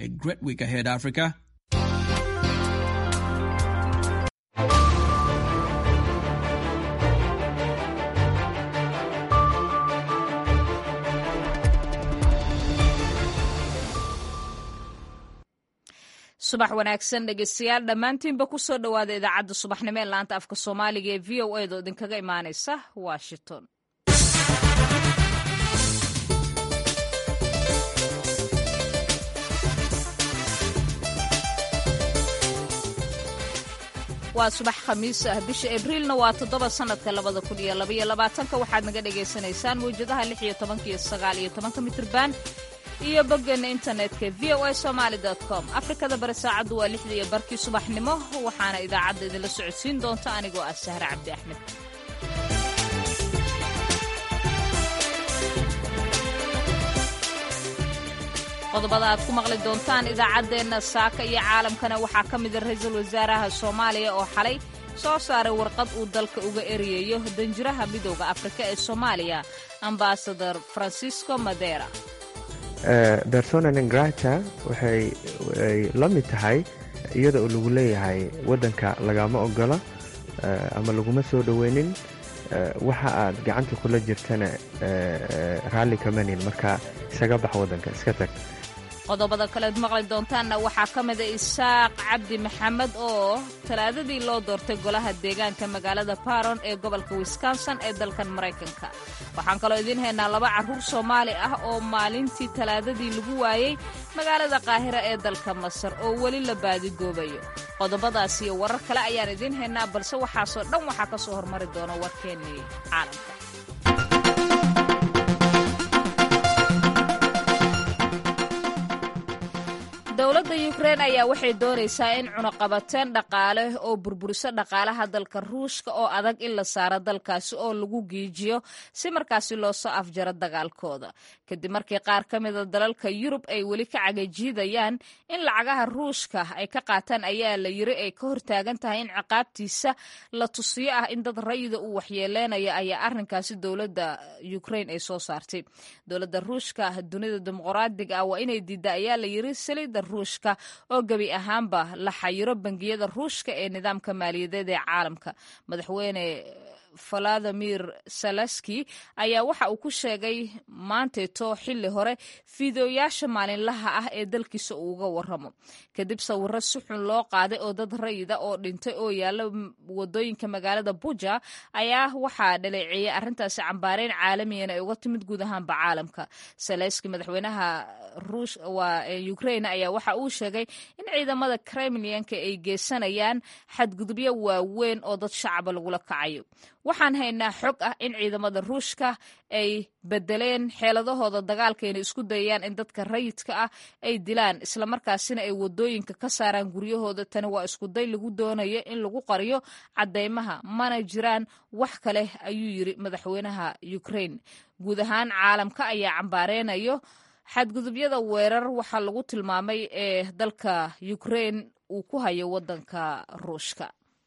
A great week ahead, Africa. subax wanaagsan dhegeystayaal dhammaantiinba ku soo dhowaada idaacadda subaxnimo ee laanta afka soomaaliga ee v o edo idinkaga imaanaysa washington waa subax khamiis ah bisha abriilna waa toddoba sannadka labada kun iyo labaiyo labaatanka waxaad naga dhagaysanaysaan mawjadaha lix iyo tobanka iyo sagaal iyo tobanka mitrban iyo boggeena internetka v o a somaali com afrikada bari saacaddu waa lixda iyo barkii subaxnimo waxaana idaacadda idinla socodsiin doonta anigoo ah sahre cabdi axmed qodobada aad ku maqli doontaan idaacaddeenna saaka iyo caalamkana waxaa ka mida ra-iisul wasaaraha soomaaliya oo xalay soo saaray warqad uu dalka uga eriyayo danjiraha midooda afrika ee soomaaliya ambasador francisco madera persona nengrata waxay la mid tahay iyada oo lagu leeyahay waddanka lagama ogola ama laguma soo dhoweynin waxa aad gacanta kula jirtana raalli kamanin marka isaga bax waddanka iska tag qodobada kaleed maqli doontaanna waxaa ka mida isaaq cabdi maxamed oo talaadadii loo doortay golaha deegaanka magaalada baron ee gobolka wisconsin ee dalkan maraykanka waxaan kaloo idiin haynaa laba carruur soomaali ah oo maalintii talaadadii lagu waayey magaalada qaahira ee dalka masar oo weli la baadigoobayo qodobadaas iyo warar kale ayaan idiin haynaa balse waxaasoo dhan waxaa ka soo hormari doona warkeennii caalamka dowladda yukrein ayaa waxay doonaysaa in cunaqabateen dhaqaale oo burburiso dhaqaalaha dalka ruushka oo adag in la saaro dalkaasi oo lagu giijiyo si markaasi loo soo afjaro dagaalkooda kadib markii qaar ka mida dalalka yurub ay weli ka cagajiidayaan in lacagaha ruushka ay ka qaataan ayaa la yiri ay ka hortaagan tahay in ciqaabtiisa la tusiyo ah in dad rayida uu waxyeeleynayo ayaa arrinkaasi dowladda yukrein ay soo saartay dowladda ruushka dunida dimuqraadiga ah waa inay diidda ayaa la yiri salida ruushka oo gebi ahaanba la xayiro bangiyada ruushka ee nidaamka maaliyadeed ee caalamka madaxweyne valadimir salaski ayaa waxa uu ku sheegay maanteeto xilli hore fiideoyaasha maalinlaha ah ee dalkiisa uu uga waramo kadib sawiro si xun loo qaaday oo dad rayida oo dhintay oo yaalla wadooyinka magaalada buja ayaa waxaa dhaleeceeyey arrintaasi cambaareyn caalamiyan ay uga timid guud ahaanba caalamka salaski madaxweynaha ukrain ayaa waxa uu sheegay in ciidamada kremlianka ay geysanayaan xadgudubyo waaweyn oo dad shacaba lagula kacayo waxaan haynaa xog ah in ciidamada ruushka ay bedeleen xeeladahooda dagaalkayna isku dayayaan in dadka rayidka ah ay dilaan islamarkaasina ay wadooyinka ka saaraan guryahooda tani waa iskuday lagu doonayo in lagu qariyo caddeymaha mana jiraan wax kale ayuu yiri madaxweynaha ukrain guud ahaan caalamka ayaa cambaarenayo xadgudubyada weerar waxaa lagu tilmaamay ee dalka ukrain uu ku hayo waddanka ruushka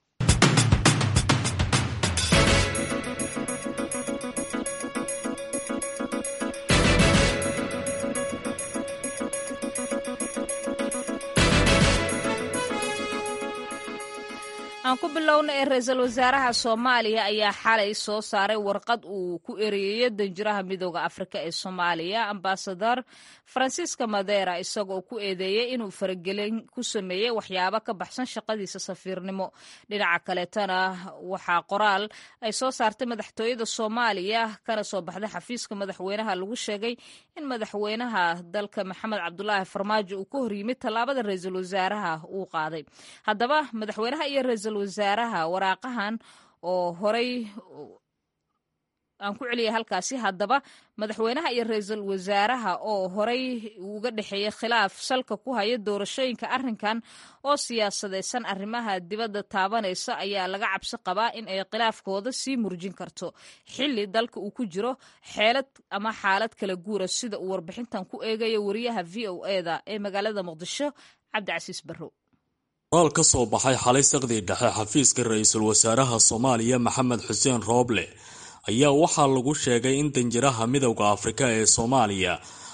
aan ku bilowna ee ra-iisul wasaaraha soomaaliya ayaa xalay soo saaray warqad uu ku ereyeyo danjiraha midooda afrika ee soomaaliya ambasador francisca madera isagoo ku eedeeyey inuu faragelin ku sameeyey waxyaabo ka baxsan shaqadiisa safiirnimo dhinaca kaleetana waxaa qoraal ay soo saartay madaxtooyada soomaaliya kana soo baxday xafiiska madaxweynaha lagu sheegay in madaxweynaha dalka maxamed cabdulaahi farmaajo uu ka horyimid tallaabada ra-iisul wasaaraha uu qaaday haddaba madaxweynaha iyo ra-iisul wasaaraha waraaqahan oo horay aan ku celiyay halkaasi haddaba madaxweynaha iyo ra-iisul wasaaraha oo horay uga dhexeeyey khilaaf salka ku haya doorashooyinka arrinkan oo siyaasadaysan arrimaha dibadda taabanaysa ayaa laga cabsi qabaa in ay khilaafkooda sii murjin karto xilli dalka uu ku jiro xeelad ama xaalad kala guura sida uu warbixintan ku eegayo wariyaha v o eda ee magaalada muqdisho cabdicasiis barrow qoraal ka soo baxay xalay saqdii dhexe xafiiska ra-iisul wasaaraha soomaaliya maxamed xuseen rooble ayaa waxaa lagu sheegay in danjiraha midowda afrika ee soomaaliya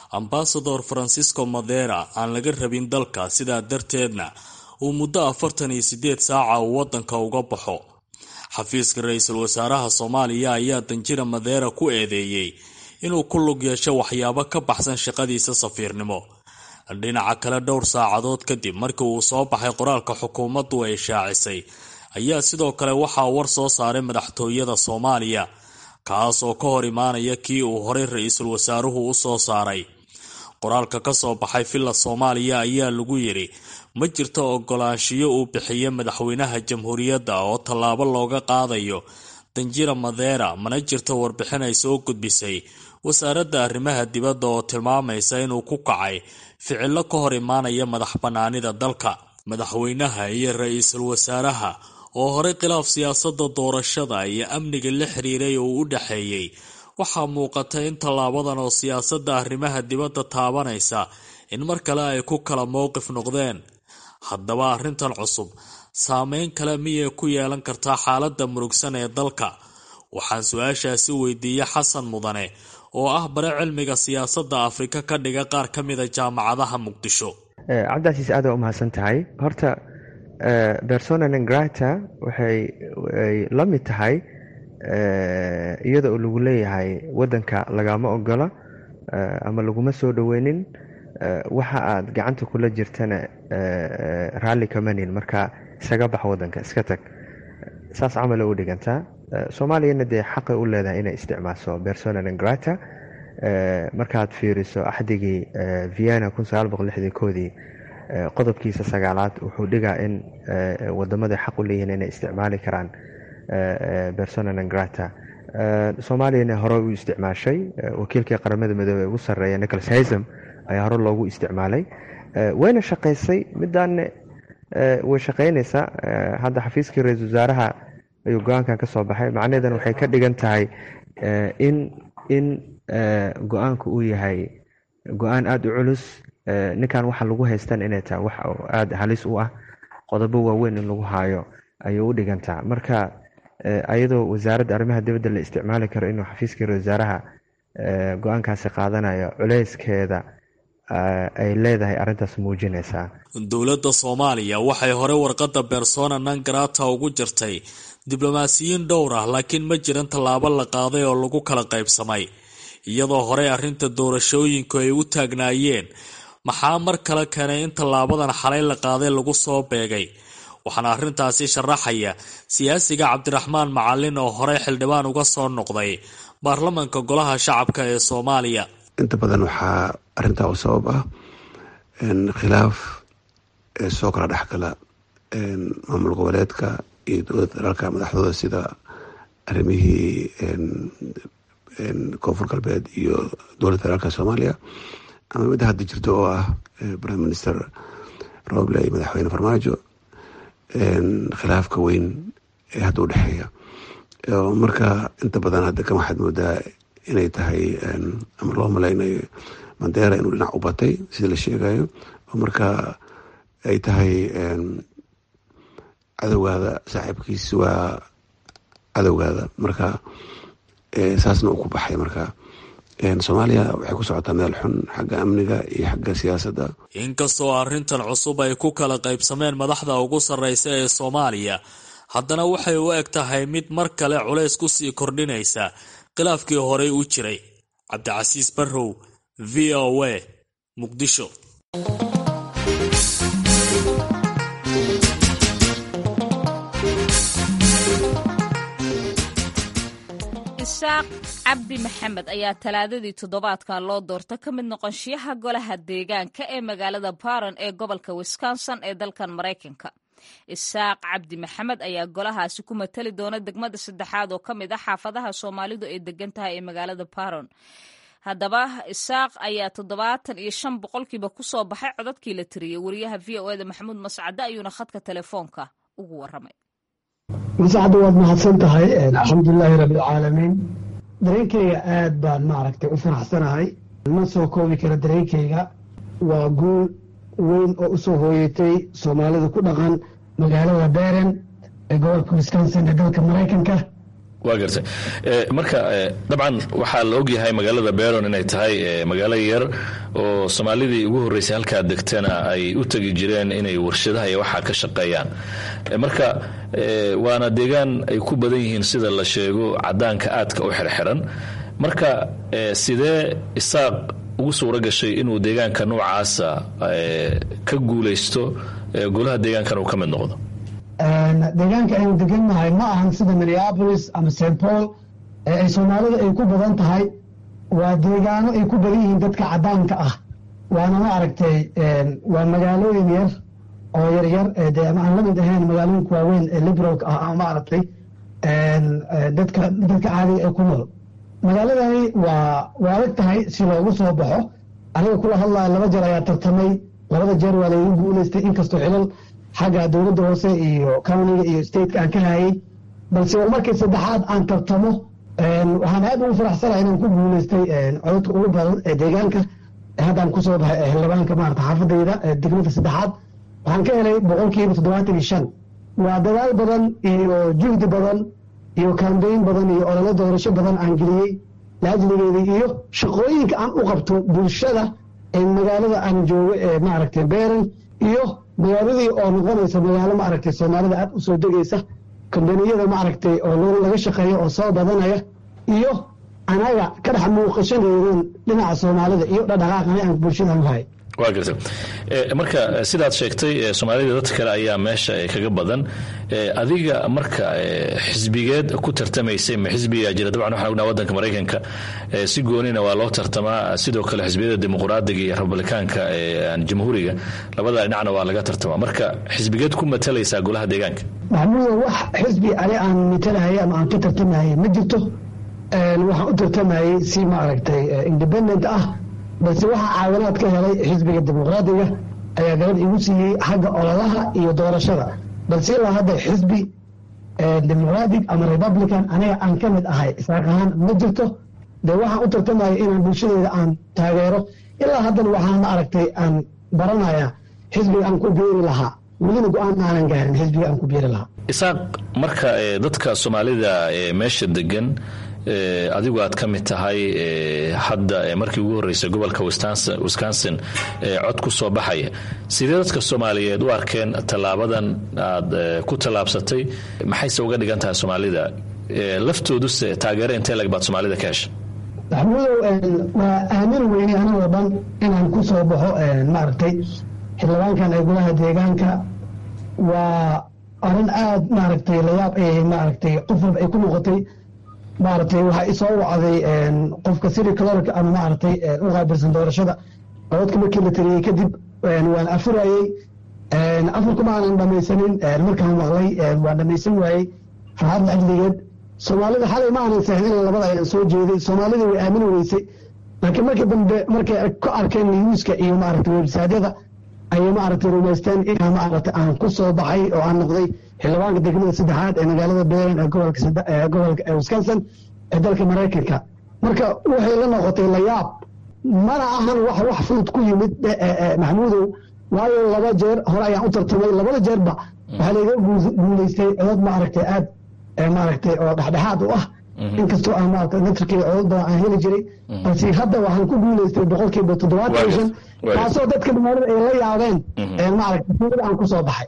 ambasador francisco madera aan laga rabin dalka sidaa darteedna uu muddo afartan iyo sideed saaca uu wadanka uga baxo xafiiska ra-iisul wasaaraha soomaaliya ayaa danjira madeera ku eedeeyey inuu ku lug yeesho waxyaabo ka baxsan shaqadiisa safiirnimo dhinaca kale dhowr saacadood kadib markii uu soo baxay qoraalka xukuumaddu ay shaacisay ayaa sidoo kale waxaa war soo saaray madaxtooyada soomaaliya kaas oo ka hor imaanaya kii uu horey ra-iisul wasaaruhu u soo saaray qoraalka ka soo baxay villa soomaaliya ayaa lagu yidhi ma jirto ogolaanshiyo uu bixiyo madaxweynaha jamhuuriyadda oo tallaabo looga qaadayo danjira madeera mana jirto warbixin ay soo gudbisay wasaaradda arrimaha dibadda oo tilmaamaysa inuu ku kacay ficillo ka hor imaanaya madax bannaanida dalka madaxweynaha iyo ra-iisul wasaaraha oo horey khilaaf siyaasadda doorashada iyo amniga la xiriiray oo u dhexeeyey waxaa muuqata in tallaabadan oo siyaasadda arrimaha dibadda taabanaysa in mar kale ay ku kala mowqif noqdeen haddaba arrintan cusub saameyn kale miyay ku yeelan kartaa xaaladda murugsan ee dalka waxaan su-aashaasi weydiiyey xasan mudane oo ah bare cilmiga siyaasadda afrika ka dhiga qaar ka mida jaamacadaha muqdisho cabdicasiis aada u mahadsan tahay horta persona nengrata waxay la mid tahay iyada oo lagu leeyahay wadanka lagama ogola ama laguma soo dhoweynin waxa aad gacanta kula jirtana raalli kamanin marka isaga bax wadanka iska tag saas camal u dhigantaa soomaaliyana dee xaqay u leedahay inay isticmaasho persona nengrata markaad fiiriso axdigii vienna koodii qodobkiisa sagaalaad wuxuu dhigaa in wadamada xaq u leeyihiin inay isticmaali karaan persona nengrata soomaaliyana hore u isticmaashay wakiilkii qaramada midoobey ugu sareeya nicholas haysam ayaa hore loogu isticmaalay wayna shaqaysay midaanne way shaqaynaysaa hadda xafiiskii ra-isul wasaaraha ayuu go-aankan ka soo baxay macnaheedan waxay ka dhigan tahay in in go-aanku uu yahay go-aan aada u culus ninkan waxa lagu haystan inay tahay wax aada halis u ah qodobo waaweyn in lagu haayo ayay u dhigantaa marka ayadoo wasaaradda arrimaha dibadda la isticmaali karo inuu xafiiskii ra wasaaraha go-aankaasi qaadanayo culeyskeeda ay leedahay arrintaas muujinaysaa dowladda soomaaliya waxay hore warqadda bersona nangarata ugu jirtay diblomaasiyiin dhowr ah laakiin ma jiran tallaabo la qaaday oo lagu kala qaybsamay iyadoo horey arrinta doorashooyinku ay u taagnaayeen maxaa mar kale keenay in tallaabadan xalay la qaaday lagu soo beegay waxaana arrintaasi sharaxaya siyaasiga cabdiraxmaan macalin oo horey xildhibaan uga soo noqday baarlamanka golaha shacabka ee soomaaliya inta badan waxaa arrintaa u sabab ah khilaaf soo kala dhexgala maamul goboleedka iyo dowladda dalaalka madaxdooda sida arrimihii koonfur galbeed iyo dowladda dalaalka soomaaliya ama midda hadda jirto oo ah prime minister roble iyo madaxweyne farmaajo khilaafka weyn ee hadda u dhexeeya marka inta badan hadda kan waxaad moodaa inay tahay ama loo malaynayo mandera inuu dhinac u batay sida la sheegayo oo marka ay tahay cadowgaada saaxiibkiis waa cadowgaada marka saasna uu ku baxay marka soomaaliya waxay ku socotaa meel xun xagga amniga iyo xagga siyaasadda inkastoo arrintan cusub ay ku kala qaybsameen madaxda ugu sarreysa ee soomaaliya haddana waxay u eg tahay mid mar kale culays ku sii kordhinaysa khilaafkii horey u jiray cabdicasiis barrow v o a muqdisho isaaq cabdi maxamed ayaa talaadadii toddobaadkan loo doorta ka mid noqonshiyaha golaha deegaanka ee magaalada baron ee gobolka wisconsin ee dalkan maraykanka isaaq cabdi maxamed ayaa golahaasi ku matali doona degmada saddexaad oo ka mid ah xaafadaha soomaalidu ay degan tahay ee magaalada baron haddaba isaaq ayaa toddobaatan iyo shan boqolkiiba kusoo baxay codadkii la tiriyey wariyaha v o eda maxamuud mascade ayuuna khadka telefoonka ugu waramay mascadda waad mahadsan tahay alxamdulilaahi rabbilcaalamiin dareenkayga aad baan maaragtay u faraxsanahay ma soo koobi kara dareenkayga waa guul weyn oo u soo hooyatay soomaalida ku dhaqan magaalada beren ee gobolka wisconsin ee dalka maraykanka waa gartay marka dabcan waxaa la ogyahay magaalada beron inay tahay magaalo yar oo soomaalidii ugu horreysay halkaa degtana ay u tegi jireen inay warshadaha iyo waxaa ka shaqeeyaan marka waana deegaan ay ku badan yihiin sida la sheego cadaanka aadka u xirxiran marka sidee isaaq ugu suuro gashay inuu deegaanka noocaasa ka guulaysto golaha deegaankan uu ka mid noqdo deegaanka aynu degannahay ma ahan sida minneapolis ama st paul ee ay soomaalida ay ku badan tahay waa deegaano ay ku badan yihiin dadka cadaanka ah waana ma aragtay waa magaalooyin yar oo yaryar de ama aan la mid ahayn magaalooyinka waaweyn ee liberalka ah ama maaragtay dadka dadka caadiga ee ku nool magaaladani waa waa adag tahay si loogu soo baxo aniga kula hadlaya laba jeer ayaa tartamay labada jeer waa laygu guulaystay inkastoo xilal xagga dowladda hoose iyo countiga iyo stateka aan ka hayay balse war markii saddexaad aan tartamo waxaan aad ugu faraxsanahay inaan ku guulaystay cododka ugu badan ee deegaanka haddaan kusoo baxay xildhibaanka maarata xaafadayda degmada saddexaad waxaan ka helay boqolkiiba toddobaatan iyo shan waa dadaal badan iyo juhdi badan iyo kambeyn badan iyo olole doorasho badan aan geliyey laajligeeda iyo shaqooyinka aan u qabto bulshada ee magaalada aan joogo ee maaragtay beeran iyo magaaladii oo noqonaysa magaalo maaragtay soomaalida aad u soo degaysa kambaniyada maaragtay oo laga shaqeeyo oo soo badanaya iyo anaga ka dhex muuqashadeedan dhinaca soomaalida iyo dhadhaqaaqani aan bulshada u hay waa garta marka sidaad sheegtay soomaalida dadka kale ayaa meesha kaga badan adiga marka xisbigeed ku tartamaysay ma xisbigaa jira dabcan waxaan ognaa wadanka maraykanka si goonina waa loo tartamaa sidoo kale xisbiyada dimuqraadiga iyo republikaanka jamhuuriga labada dhinacna waa laga tartamaa marka xisbigeed ku matalaysaa golaha deegaanka maxamuuda wax xisbi ani aan matalahayay ama aan ka tartamayay ma jirto waxaan u tartamayey si maaragtay independent ah balse waxaa caawinaad ka helay xisbiga dimuqraadiga ayaa gabad igu siiyey xagga ololaha iyo doorashada balse ilaa hadda xisbi dimuqraadic ama republican aniga aan ka mid ahay isaaq ahaan ma jirto dee waxaan u tartamaya inaan bulshadeeda aan taageero ilaa haddana waxaan ma aragtay aan baranaya xisbiga aan ku biiri lahaa welina go-aan aanan gaarin xisbiga aan ku biiri lahaa isaaq marka dadka soomaalida meesha degan adigu aad ka mid tahay hadda markii ugu horreysay gobolka wisconsin cod ku soo baxaya sidee dadka soomaaliyeed u arkeen tallaabadan aad ku tallaabsatay maxayse uga dhigan tahay soomaalida laftooduse taageero intee lag baad soomaalida ka hesha maxamuudow waa aamin weyne anigoo dhan inaan ku soo baxo maaragtay xildhibaankan ee golaha deegaanka waa arrin aad maaragtay layaab ay maaragtay qof walba ay ku noqotay maaragtay waxaa isoo wacday qofka city clerk ama maaragtay u qaabilsan doorashada cododka markii la tiriyey kadib waan afurayey afurkuma aanan dhamaysanin markaan maqlay waan dhamaysan waayey farxad lacajligeed soomaalida xalay ma aanan seexin in labada ayaan soo jeeday soomaalida way aamini weysay laakiin markii dambe markay ka arkeen newska iyo maaragtay websaadyada ayay maaragtay rumaysteen inaa maaragtay aan ku soo baxay oo aan noqday xildhibaanka degmada saddexaad ee magaalada beeran ee gobolka gobolka ee wisconsin ee dalka maraykanka marka waxay la noqotay layaab mana ahan wax wax fudud ku yimid maxmuudow waayo laba jeer hore ayaan u tartamay labada jeerba waxaa layga guulaystay codod maaragtay aad maaragtay oo dhexdhexaad u ah inkastoo aan maaragtay natrkii codod badan aan heli jiray balse hadda waxaan ku guulaystay boqolkiiba toddobaatan iyo shan taasoo dadka magaalada ay la yaabeen maaragtay suuqada aan ku soo baxay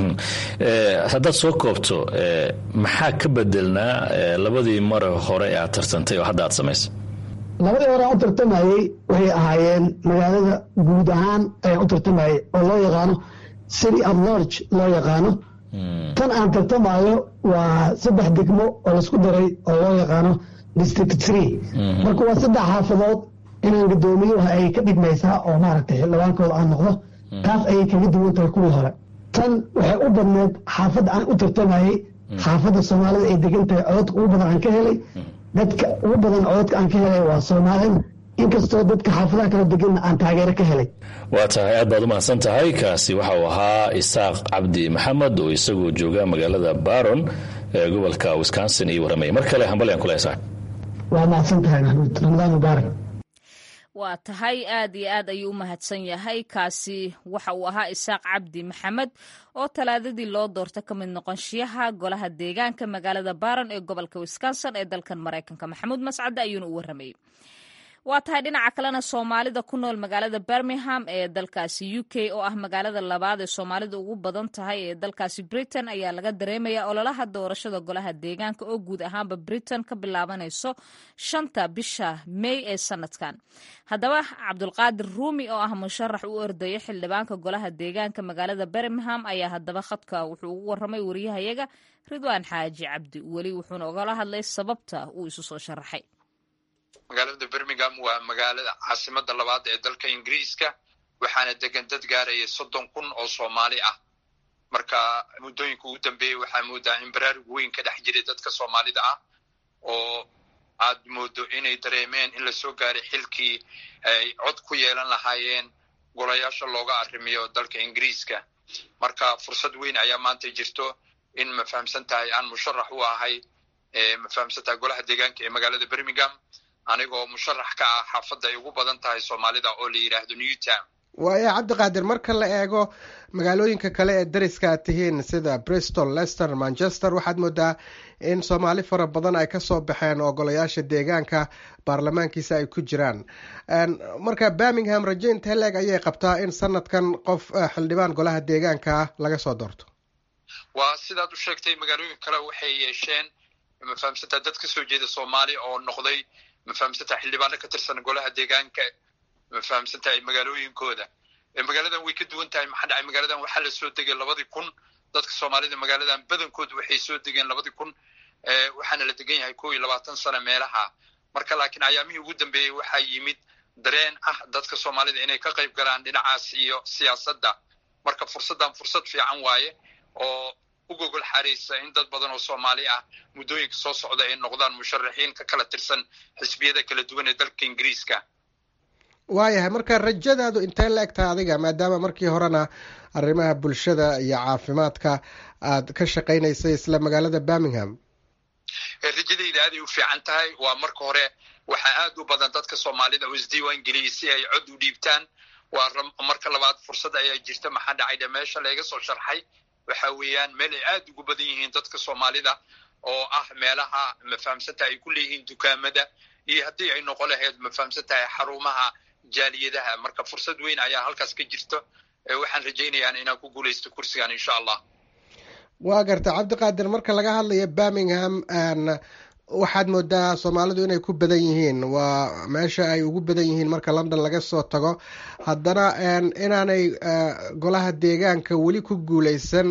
haddaad soo koobto maxaa ka bedelnaa labadii mare hore ee aad tartantay oo hadda aad samaysay labadii hore aan u tartamayey waxay ahaayeen magaalada guud ahaan ayaan u tartamayey oo loo yaqaano city at large loo yaqaano tan aan tartamayo waa saddex degmo oo laisku daray oo loo yaqaano district tree marka waa saddex xaafadood inaan gadoomiyo ay ka dhigmaysaa oo maaragtay xildhibaankooda aan noqdo taas ayay kaga duwan tahay kuwii hore tan waxay u badneed xaafadda aan u tartamayey xaafadda soomaalida ay degan tahay cododka ugu badan aan ka helay dadka ugu badan cododka aan ka helay waa soomaalida inkastoo dadka xaafadaha kala deganna aan taageero ka helay waa tahay aad baad u mahadsan tahay kaasi waxa uu ahaa isaaq cabdi maxamed oo isagoo jooga magaalada baron ee gobolka wisconsin iyo warramay mar kale hambal aan kula hesaa waa mahadsan tahay maxmuud ramadaan mubaarak waa tahay aad iyo aad ayuu u mahadsan yahay kaasi waxa uu ahaa isaaq cabdi maxamed oo talaadadii loo doorta ka mid noqonshiyaha golaha deegaanka magaalada baron ee gobolka wisconsin ee dalkan maraykanka maxamuud mascadde ayuuna u warramayey waa tahay dhinaca kalena soomaalida ku nool magaalada birmingham ee dalkaasi u k oo ah magaalada labaad ee soomaalida ugu badan tahay ee dalkaasi britain ayaa laga dareemaya ololaha doorashada golaha deegaanka oo guud ahaanba britain ka bilaabanayso shanta bisha may ee sanadkan haddaba cabdulqaadir ruumi oo ah musharax u ordaya xildhibaanka golaha deegaanka magaalada birmingham ayaa haddaba khadka wuxuu ugu warramay wariyahayaga ridwaan xaaji cabdi weli wuxuuna ogala hadlay sababta uu isu soo sharaxay magaalada birmingham waa magaalada caasimada labaad ee dalka ingiriiska waxaana degan dad gaaraya soddon kun oo soomaali ah marka muddooyinka ugu dambeeyey waxaa moodaa in baraarug weyn ka dhex jiray dadka soomaalida ah oo aad moodo inay dareemeen in lasoo gaaray xilkii ay cod ku yeelan lahaayeen golayaasha looga arrimiyo dalka ingiriiska marka fursad weyn ayaa maanta jirto in ma fahamsan tahay aan musharax u ahay ma fahamsan tahay golaha deegaanka ee magaalada birmingham anigoo musharax ka ah xaafadda ay ugu badan tahay soomaalida oo la yidhaahdo newtown waaya cabdiqaadir marka la eego magaalooyinka kale ee dariska aad tihiin sida bristol lester manchester waxaad moodaa in soomaali fara badan ay kasoo baxeen oo golayaasha deegaanka baarlamaankiisa ay ku jiraan marka birmingham rajaynta heleeg ayay qabtaa in sanadkan qof xildhibaan golaha deegaanka laga soo doorto waa sidaad u sheegtay magaalooyin kale waxay yeesheen ma fahamsantaha dad kasoo jeeda soomaali oo noqday ma fahamsantaha xildhibaano ka tirsan golaha deegaanka ma fahamsantahay magaalooyinkooda magaaladan way ka duwan tahay maxaa dhacay magaaladan waxaa la soo degay labadii kun dadka soomaalida magaaladan badankoodu waxay soo degeen labadii kun waxaana la degan yahay kow iyo labaatan sano meelaha marka laakiin ayaamihii ugu dambeeyey waxaa yimid dareen ah dadka soomaalida inay ka qayb galaan dhinacaas iyo siyaasadda marka fursaddan fursad fiican waaye oo u gogol xaraysa in dad badan oo soomaali ah muddooyinka soo socda ay noqdaan musharaxiin ka kala tirsan xisbiyada kala duwan ee dalka ingiriiska waayahay marka rajadaadu intee la egtahay adiga maadaama markii horena arrimaha bulshada iyo caafimaadka aad ka shaqaynaysay isla magaalada birmingham rajadayda aaday u fiican tahay waa marka hore waxaa aad u badan dadka soomaalida oo isdiiwaan geliyay si ay cod u dhiibtaan waa marka labaad fursad ayaa jirta maxaa dhacay dhe meesha layga soo sharxay waxa weeyaan meel ay aad ugu badan yihiin dadka soomaalida oo ah meelaha mafahamsantaha ay ku leeyihiin dukaamada iyo haddii ay noqon lahayd mafahamsan tahay xarumaha jaaliyadaha marka fursad weyn ayaa halkaas ka jirto waxaan rajaynayaan inaan ku guulaysto kursigan insha allah waa garta cabdiqaadir marka laga hadlayo birmingham waxaad moodaa soomaalidu inay ku badan yihiin waa meesha ay ugu badan yihiin marka london laga soo tago haddana inaanay golaha deegaanka weli ku guuleysan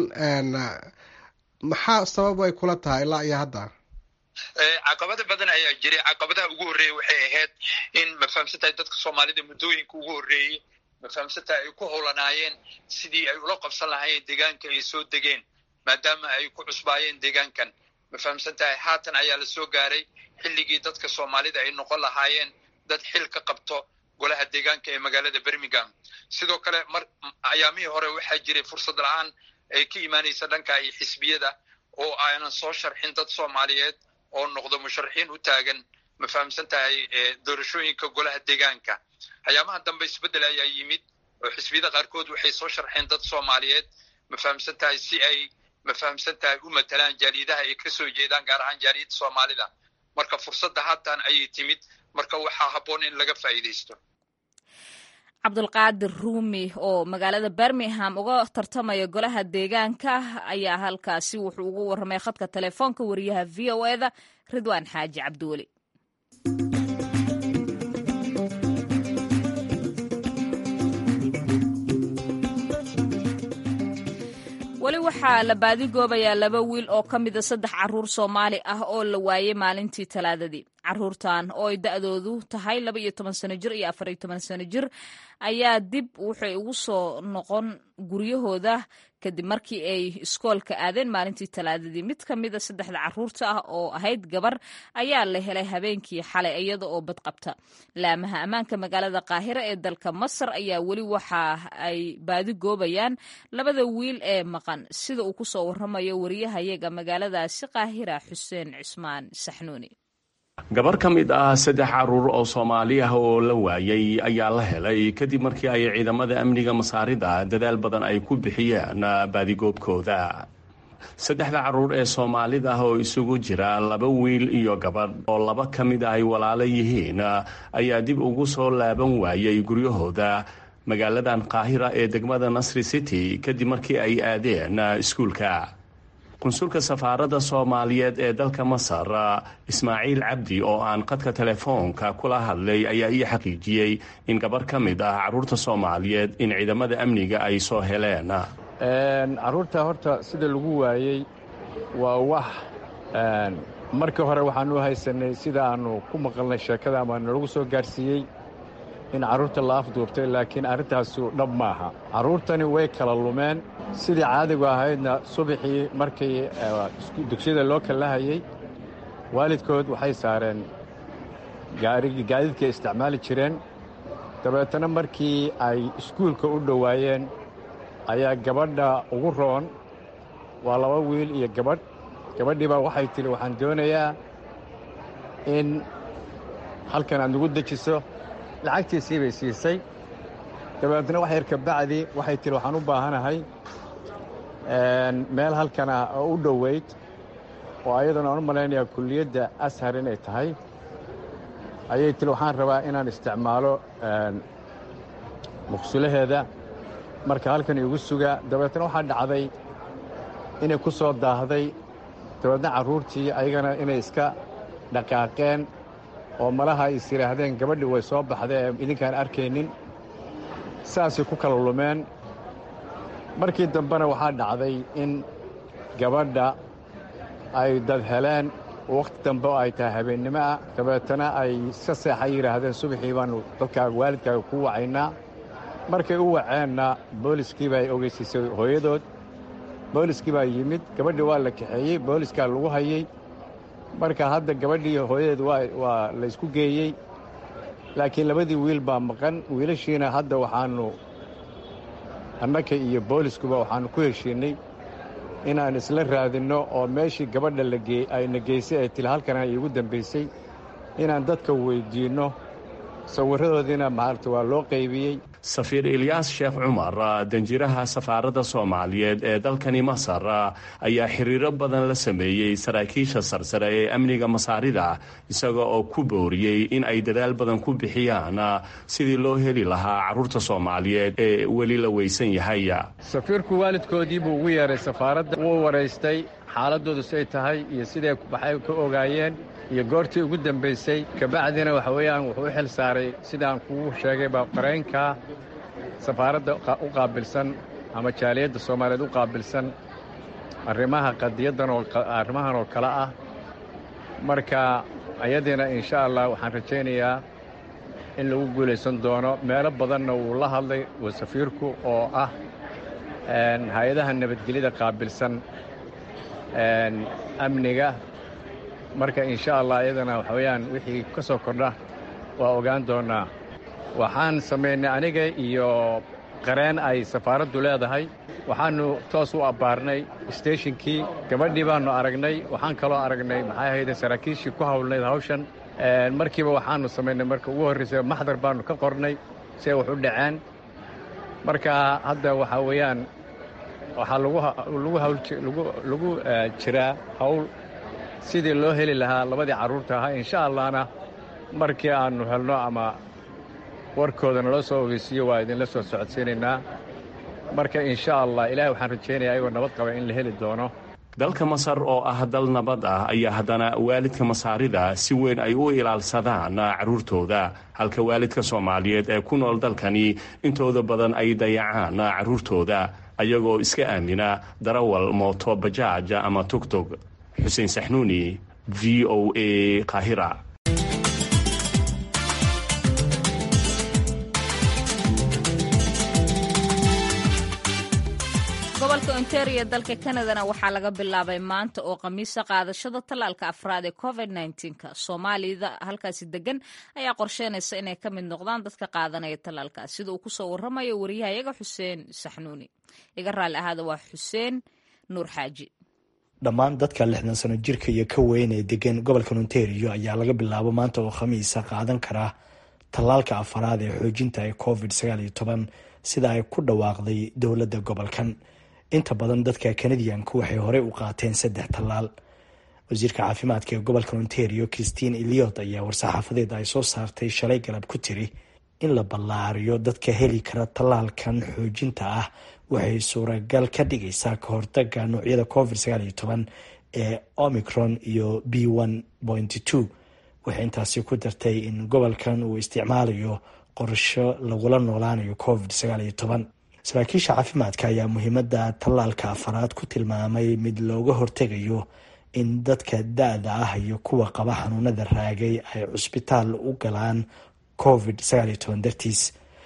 maxaa sabab ay kula tahay ilaa iyo hadda caqabada badan ayaa jiray caqabadaha ugu horreeyey waxay ahayd in mafahamsantahay dadka soomaalida muddooyinka ugu horreeyey mafahamsantahay ay ku howlanaayeen sidii ay ula qabsan lahaayeen deegaanka ay soo degeen maadaama ay ku cusbaayeen deegaankan mafahamsan tahay haatan ayaa la soo gaaray xilligii dadka soomaalida ay noqon lahaayeen dad xil ka qabto golaha deegaanka ee magaalada birmingham sidoo kale mar ayaamihii hore waxaa jiray fursad la-aan ay ka imaanaysa dhanka iyo xisbiyada oo aanan soo sharxin dad soomaaliyeed oo noqdo musharaxiin u taagan ma fahamsan tahay doorashooyinka golaha deegaanka ayaamaha dambe isbeddel ayaa yimid oo xisbiyada qaarkood waxay soo sharxeen dad soomaaliyeed ma fahamsan tahay si ay ma fahamsan tahay u matalaan jaaliyadaha ay ka soo jeedaan gaar ahaan jaaliyadda soomaalida marka fursadda haatan ayay timid marka waxaa habboon in laga faa'iidaysto cabdulqaadir ruumi oo magaalada birmingham uga tartamaya golaha deegaanka ayaa halkaasi wuxuu ugu warramay khadka telefoonka wariyaha v o eda ridwaan xaaji cabdiweli weli waxaa la baadigoobayaa laba wiil oo ka mida saddex caruur soomaali ah oo la waayey maalintii talaadadii caruurtan oo ay da-doodu tahay laba iyo toban sano jir iyo afar iyo toban sano jir ayaa dib waxay ugu soo noqon guryahooda kadib markii ay iskoolka aadeen maalintii talaadadii mid ka mida saddexda caruurta ah oo ahayd gabar ayaa la helay habeenkii xalay iyada oo badqabta laamaha ammaanka magaalada qaahira ee dalka masar ayaa weli waxa ay baadigoobayaan labada wiil ee maqan sida uu ku soo waramayo wariyahayaga magaaladaasi qaahira xuseen cismaan saxnuuni gabar ka mid ah saddex caruur oo soomaali ah oo la waayay ayaa la helay kadib markii ay ciidamada amniga masaarida dadaal badan ay ku bixiyeen baadigoobkooda saddexda caruur ee soomaalida ah oo isugu jira laba wiil iyo gabadh oo laba ka mid ah ay walaalo yihiin ayaa dib ugu soo laaban waayay guryahooda magaaladan qaahira ee degmada nasri city kadib markii ay aadeen iskuulka qunsulka safaaradda soomaaliyeed ee dalka masar ismaaciil cabdi oo aan qadka telefoonka kula hadlay ayaa ii xaqiijiyey in gabar ka mid ah caruurta soomaaliyeed in ciidamada amniga ay soo heleen caruurta horta sida lagu waayey waa wax markii hore waxaanu haysanay sida aanu ku maqalnay sheekada ama nalagu soo gaarsiiyey in carruurta la afduubtay laakiin arrintaasu dhab maaha carruurtani way kala lumeen sidii caadigu ahaydna subaxii markii dugsiyada loo kallahayey waalidkood waxay saareen gaadiidkay isticmaali jireen dabeetana markii ay iskuulka u dhowaayeen ayaa gabadha ugu roon waa laba wiil iyo gabadh gabadhiibaa waxay tidhi waxaan doonayaa in halkan aad nagu dejiso lacagtiisii bay siisay dabeetna wax yar kabacdi waxay tihi waxaan u baahanahay meel halkan ah oo u dhoweyd oo ayadana aan u malaynayaa kulliyadda ashar inay tahay ayay tihi waxaan rabaa inaan isticmaalo muqsulaheeda marka halkan iigu suga dabeetna waxaa dhacday inay ku soo daahday dabeetna carruurtii ayagana inay iska dhaqaaqeen oo malaha is yidhaahdeen gabadhii way soo baxday ee idinkaan arkaynin saasay ku kala lumeen markii dambena waxaa dhacday in gabadha ay dad heleen wakhti dambe oo ay tahay habeennimo ah dabeetana ay iska seexay yidhaahdeen subaxii baannu dadkaaga waalidkaaga ku wacaynaa markay u waceenna booliskii baa ogeysiisay hooyadood booliskii baa yimid gabadhii waa la kaxeeyey booliskaa lagu hayey marka hadda gabadhii hooyadeed waa laysku geeyey laakiin labadii wiil baa maqan wiilashiina hadda waxaannu annaka iyo booliskuba waxaannu ku heshiinnay inaan isla raadinno oo meeshii gabadha ayna geysay ee tili halkana iigu dambaysay inaan dadka weyddiinno sawirradoodiina maarata waa loo qaybiyey safiir ilyaas sheekh cumar danjiraha safaaradda soomaaliyeed ee dalkani masar ayaa xiriiro badan la sameeyey saraakiisha sarsare ee amniga masaarida isaga oo ku booriyey in ay dadaal badan ku bixiyaan sidii loo heli lahaa carruurta soomaaliyeed ee weli la weysan yahay safiirku waalidkoodii buu ugu yeeray safaaradda wuu waraystay xaaladdoodu say tahay iyo siday waxay ka ogaayeen iyo goortii ugu dambaysay kabacdina waxa weeyaan wuxuu u xil saaray sidaan kugu sheegay baa qaraynka safaaradda u qaabilsan ama jaaliyadda soomaaliyeed u qaabilsan arrimaha qadiyaddan oo arrimahan oo kale ah marka ayadiina insha allah waxaan rajaynayaa in lagu guulaysan doono meelo badanna wuu la hadlay safiirku oo ah hay-adaha nabadgelyada qaabilsan amniga marka insha allah iyadana waxa weeyaan wixii ka soo kordha waa ogaan doonnaa waxaan samaynay aniga iyo qareen ay safaaraddu leedahay waxaannu toos u abbaarnay steeshinkii gabadhii baannu aragnay waxaan kaloo aragnay maxay ahayde saraakiishii ku hawlnayd hawshan markiiba waxaannu samaynay marka ugu horraysay maxdar baannu ka qornay si ay wax u dhaceen marka hadda waxaa weeyaan waxaa lagu jiraa hawl sidii loo heli lahaa labadii carruurta ahaa insha allahna markii aannu helno ama warkoodana loo soo ogeysiiyo waa idinla soo socodsiinaynaa marka insha allah ilahay waxaan rajaynayaa ayagoo nabad qaba in la heli doono dalka masar oo ah dal nabad ah ayaa haddana waalidka masaarida si weyn ay u ilaalsadaan carruurtooda halka waalidka soomaaliyeed ee ku nool dalkani intooda badan ay dayacaan carruurtooda ayagoo iska aamina darawal mooto bajaaj ama tugtug xuseen saxnuuni v o a qaahira gobolka ontario dalka kanadana waxaa laga bilaabay maanta oo khamiisa qaadashada tallaalka afraad ee covid nka soomaalida halkaasi degan ayaa qorsheynaysa inay ka mid noqdaan dadka qaadanaya tallaalkaas sida uu kusoo waramayo wariyahayaga xuseen saxnuuni iga raalli ahaada waa xuseen nuur xaaji dhammaan dadka lixdan sano jirka iyo ka weyn ee degan gobolka ontario ayaa laga bilaabo maanta oo khamiisa qaadan karaa tallaalka afaraad ee xoojinta ee covid sagaal iyo toban sida ay ku dhawaaqday dowladda gobolkan inta badan dadka kanadiyanku waxay horey u qaateen saddex tallaal wasiirka caafimaadka ee gobolka ontario christine eliot ayaa war-saxaafadeed ay soo saartay shalay galab ku tiri in la ballaariyo dadka heli kara tallaalkan xoojinta ah waxay suuragal ka dhigaysaa ka hortaga noocyada covid sagaal iyo toban ee omicron iyo b one pointy two waxay intaasi ku dartay in gobolkan uu isticmaalayo qorsho lagula noolaanayo covid sagaal iyo toban saraakiisha caafimaadka ayaa muhiimada tallaalka afaraad ku tilmaamay mid looga hortegayo in dadka da-da ah iyo kuwa qaba xanuunada raagay ay cusbitaal u galaan covid sagaal iyo toban dartiis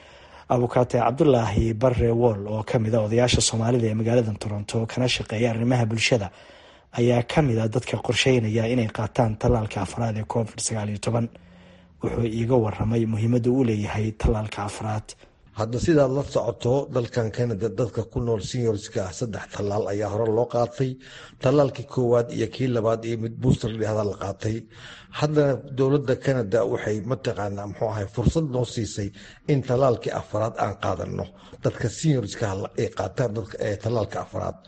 abukaate cabdulaahi barre wool oo kamid a odayaasha soomaalida ee magaalada toronto kana shaqeeya arrimaha bulshada ayaa kamid a dadka qorsheynaya inay qaataan tallaalka afraad ee covid sagaal iyo toban wuxuu iiga waramay muhiimada uu leeyahay tallaalka afraad hadda sidaad la socoto dalkan canada dadka ku nool seniorska ah saddex tallaal ayaa hore loo qaatay tallaalkii koowaad iyo kii labaad iyo mid booster dhehda la qaatay haddana dowladda canada waxay mataqaanaa muxuu ahay fursad noo siisay in tallaalkii afaraad aan qaadano dadka seniorska ay qaataan tallaalka afaraad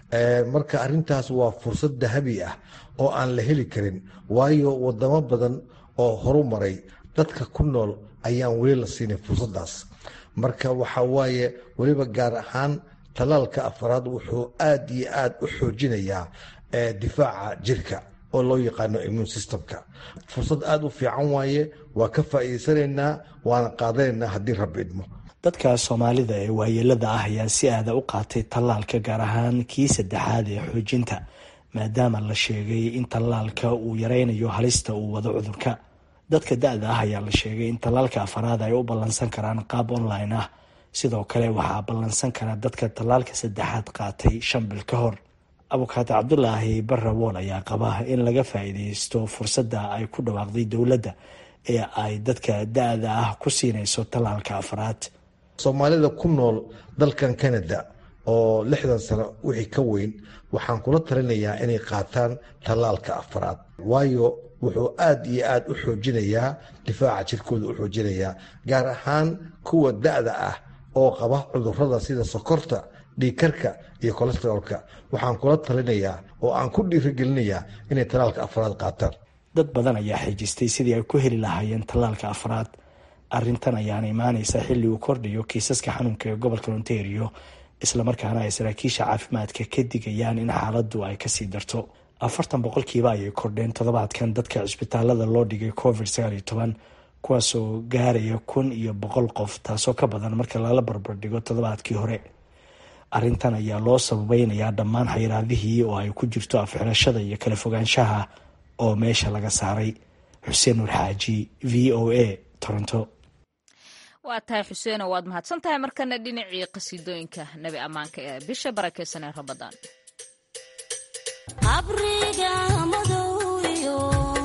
marka arintaas waa fursad dahabi ah oo aan la heli karin waayo wadamo badan oo horu maray dadka ku nool ayaan weli la siinay fursadaas marka waxa waaye weliba gaar ahaan tallaalka afaraad wuxuu aad iyo aad u xoojinayaa difaaca jirka oo loo yaqaano immune systemka fursad aada u fiican waaye waa ka faa'iidaysanaynaa waana qaadanaynaa haddii rabbi idmo dadka soomaalida ee waayeelada ah ayaa si aada u qaatay tallaalka gaar ahaan kii saddexaad ee xoojinta maadaama la sheegay in tallaalka uu yareynayo halista uu wado cudurka dadka da-da ah ayaa la sheegay in tallaalka afaraad ay u ballansan karaan qaab online ah sidoo kale waxaa ballansan kara dadka tallaalka saddexaad qaatay shan bil ka hor abukaate cabdulaahi barre wool ayaa qaba in laga faa-iideysto fursadda ay ku dhawaaqday dowladda ee ay dadka da-da ah ku siinayso tallaalka afaraad soomaalida ku nool dalkan canada oo lixdan sano wixii ka weyn waxaan kula talinayaa inay qaataan tallaalka afaraad waayo wuxuu aada iyo aada u xoojinayaa difaaca jirkooda u xoojinayaa gaar ahaan kuwa da-da ah oo qaba cudurada sida sokorta dhiigkarka iyo kolestaroolka waxaan kula talinayaa oo aan ku dhiirigelinayaa inay tallaalka afraad qaataan dad badan ayaa xijistay sidii ay ku heli lahaayeen tallaalka afraad arrintan ayaana imaaneysa xilli uu kordhayo kiisaska xanuunka ee gobolka ontario islamarkaana ay saraakiisha caafimaadka ka digayaan in xaaladdu ay kasii darto afartan boqolkiiba ayay kordheen toddobaadkan dadka cisbitaalada loo dhigay covid sagaal iyo toban kuwaasoo gaaraya kun iyo boqol qof taasoo ka badan marka lala barbardhigo toddobaadkii hore arrintan ayaa loo sababeynayaa dhammaan xayiraadihii oo ay ku jirto afxirashada iyo kala fogaanshaha oo meesha laga saaray xuseen nur xaaji v o a toronto waa tahay xuseeno waad mahadsan tahay markana dhinacii qasiidooyinka nebi ammaanka ee bisha barakeysan ee rabadaan qabriga madowyo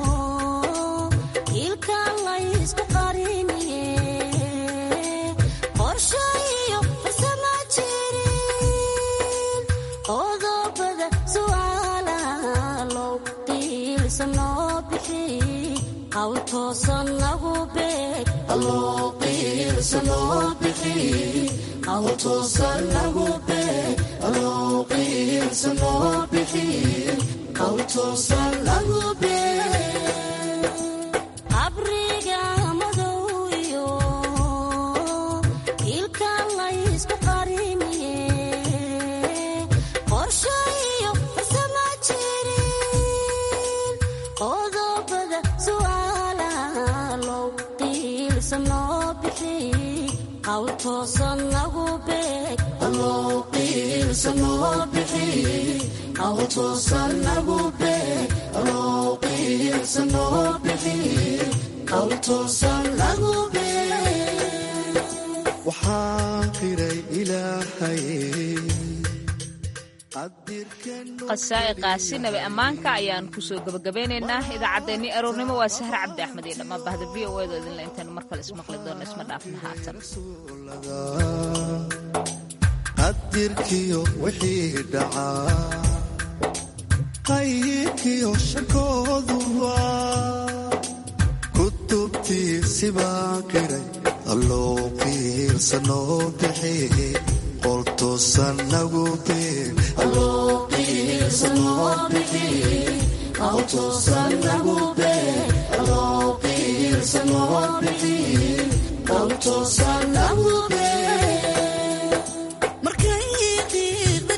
ilka laysku qariniye qorshayo farsama jirin qodobada su'aalaha low qiilsanoo bixi qawl toosan lagu beeg qabriga madowyo ilka laysku qariniye qorshayo farsama jirin qodobada su'aalaha low qiilsanoo bixi qawl toosan lagu beeg waxaan qiray ilaahay qasaa'iqaasi nabi ammaanka ayaan kusoo gebagabeynaynaa idaacaddeenii aroornimo waa sahre cabdi axmed iyo dhammaan bahda v o edo idinle intaanu mar kale ismaqli doonno isma dhaafna haatan qadirkiyo wixii dhacaa qayrkiyo shakooduba kutubtiisibaa qiray alloo qiirsanoo bixi qoltoosan nagu Autos